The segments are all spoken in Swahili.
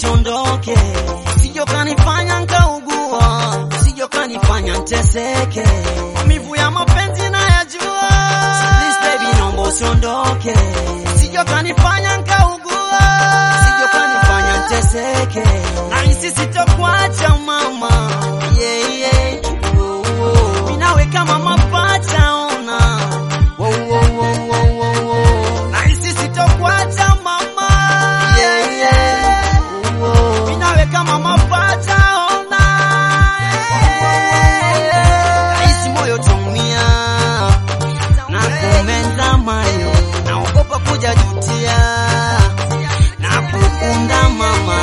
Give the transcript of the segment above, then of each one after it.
usiondoke, sijo kanifanya nkaugua, sijo kanifanya nteseke, maumivu ya mapenzi nayajua. So please baby, naomba usiondoke, sijo kanifanya nkaugua, sijo kanifanya nteseke, nahisi sitokuacha mama, yeah, yeah. Oh, oh. Minawe kama mapacha ona Wow, wow, wow, wow, wow, wow. Nahisi sitokuacha mama yeah, yeah. Oh, oh. Minawe kama mapacha ona Nahisi moyo tumia na kumeza mayo naogopa kuja jutia na kukunda mama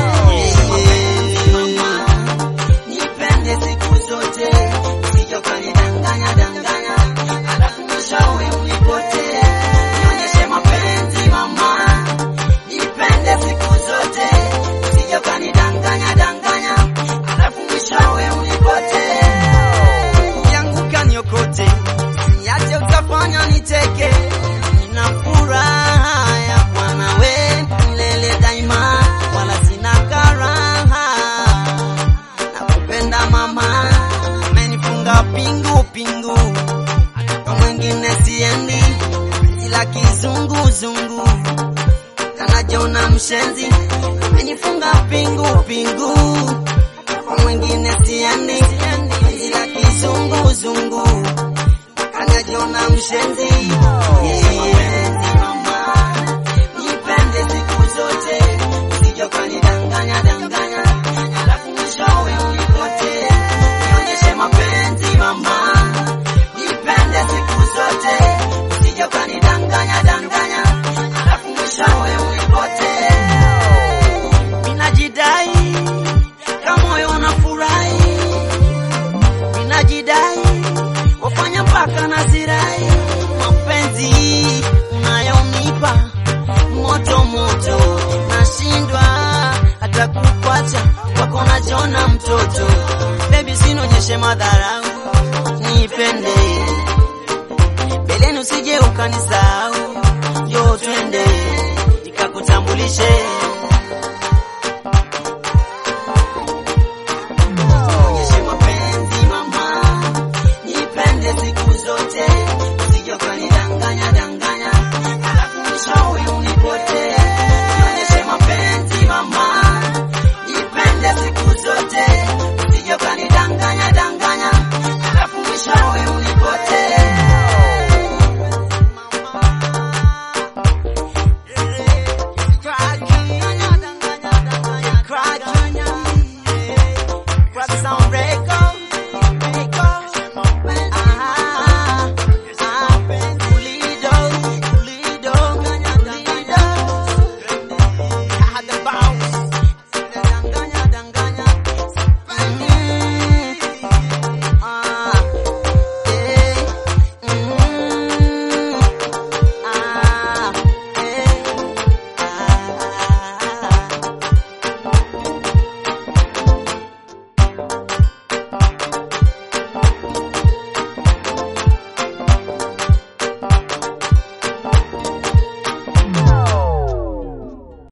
yeah. Nipende siku zote usije ukanidanganya danganya, alafu mwishowe unipote. Nionyeshe mapenzi mama, nipende siku zote usije ukanidanganya danganya, alafu mwishowe unipote. Ukianguka niokote, niache utafanya niteke. Nina furaha ya kuwa nawe milele daima, wala sina karaha nakupenda mama, amenifunga pingu pingu, kwa mwingine siendi, ila kizunguzungu kanajona mshenzi, amenifunga pingu pingu, kwa mwingine siendi, ila kizunguzungu kanajona mshenzi yeah. Mama, nipende siku zote, usije ukanidanganya danganya, alafu mwishowe unipote. Nionyeshe mapenzi mama, nipende siku zote, usije ukanidanganya danganya, alafu mwishowe unipote. Ninajidai kama moyo unafurahi, ninajidai wafanya mpaka nazirai mapenzi unayonipa moto moto, nashindwa hata kukwacha wako najona mtoto. Baby, sinonyeshe madharau, nipende beleni, usije ukanisahau